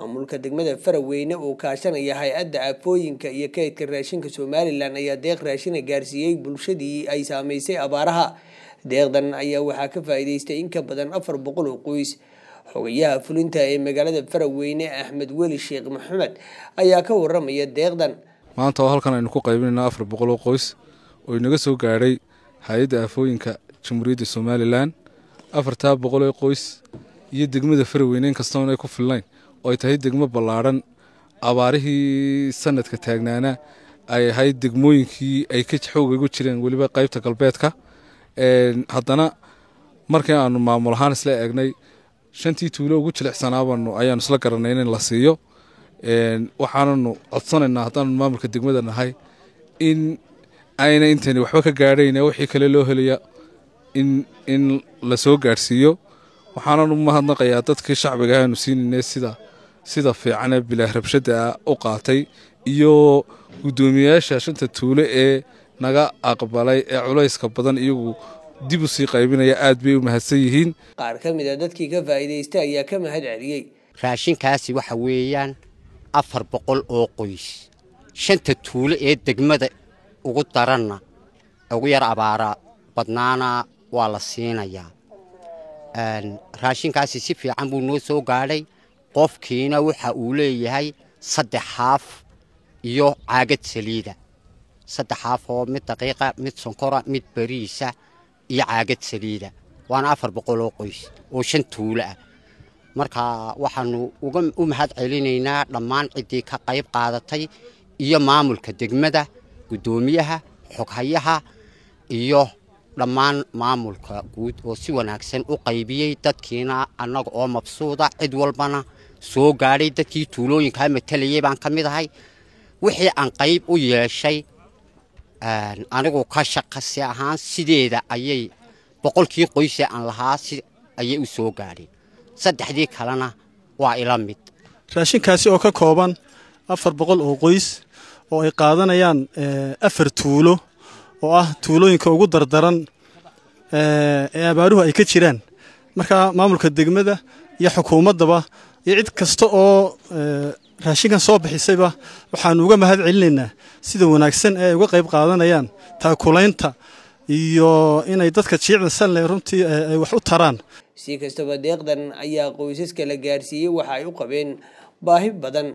maamulka degmada faraweyne oo kaashanaya hay-adda aafooyinka iyo kaydka raashinka somalilan ayaa deeq raashina gaarsiiyey bulshadii ay saameysay abaaraha deeqdan ayaa waxaa ka faa'iideystay in ka badan afar boqol oo qoys xogayaha fulinta ee magaalada faraweyne axmed weli sheekh maxamed ayaa ka waramaya deeqdan maanta oo halkan aynu ku qaybinayna afar boqol oo qoys oo inaga soo gaadhay hay-adda aafooyinka jamhuuriyadda somalilan afartaa boqol ee qoys iyo degmada faraweyne inkastoon ay ku filnayn oo ay tahay degmo ballaadhan abaarihii sanadka taagnaana ay ahayd degmooyinkii ay ka xooga ugu jireen weliba qaybta galbeedka haddana markii aanu maamul ahaan isla eegnay shantii tuulo ugu jilicsanaabanu ayaanu isla garanay in la siiyo waxaananu codsanaynaa haddaanu maamulka degmada nahay in ayna intani waxba ka gaadhayn wixii kale loo helaya in la soo gaadhsiiyo waxaananu mahadnaqayaa dadkii shacbiga aanu siinayna sida sida fiicane bilaah rabshada u qaatay iyo guddoomiyayaasha shanta tuulo ee naga aqbalay ee culayska badan iyagu dib u sii qaybinaya aad bay u mahadsan yihiin qaar ka mid a dadkii ka faa'iidaystay ayaa ka mahad celiyey raashinkaasi waxa weeyaan afar boqol oo qoys shanta tuulo ee degmada ugu daranna ugu yar abaara badnaana waa la siinayaa raashinkaasi si fiican buu noo soo gaadhay qofkiina waxa uu leeyahay saddex xaaf iyo caagad saliida saddex xaaf oo mid daqiiqa mid sonkora mid beriisa iyo caagad saliida waana afar boqol oo qoys oo shan tuulo ah marka waxaanu u mahad celinaynaa dhammaan ciddii ka qayb qaadatay iyo maamulka degmada guddoomiyaha xoghayaha iyo dhammaan maamulka guud oo si wanaagsan u qaybiyey dadkiina annaga oo mabsuuda cid walbana soo gaadhay dadkii tuulooyinkaa matalayay baan ka mid ahay wixii aan qayb u yeeshay anigu ka shaqasi ahaan sideeda ayay boqolkii qoysee aan lahaa si ayay u soo gaadheen saddexdii kalena waa ila mid raashinkaasi oo ka kooban afar boqol oo qoys oo ay qaadanayaan afar tuulo oo ah tuulooyinka ugu dardaran ee abaaruhu ay ka jiraan marka maamulka degmada iyo xukuumaddaba iyo cid kasta oo raashinkan soo bixisayba waxaanu uga mahad celinaynaa sida wanaagsan ee ay uga qayb qaadanayaan taakulaynta iyo inay dadka jiicda sanle runtii ay wax u taraan si kastaba deeqdan ayaa qoysaska la gaarsiiyey waxa ay u qabeen baahi badan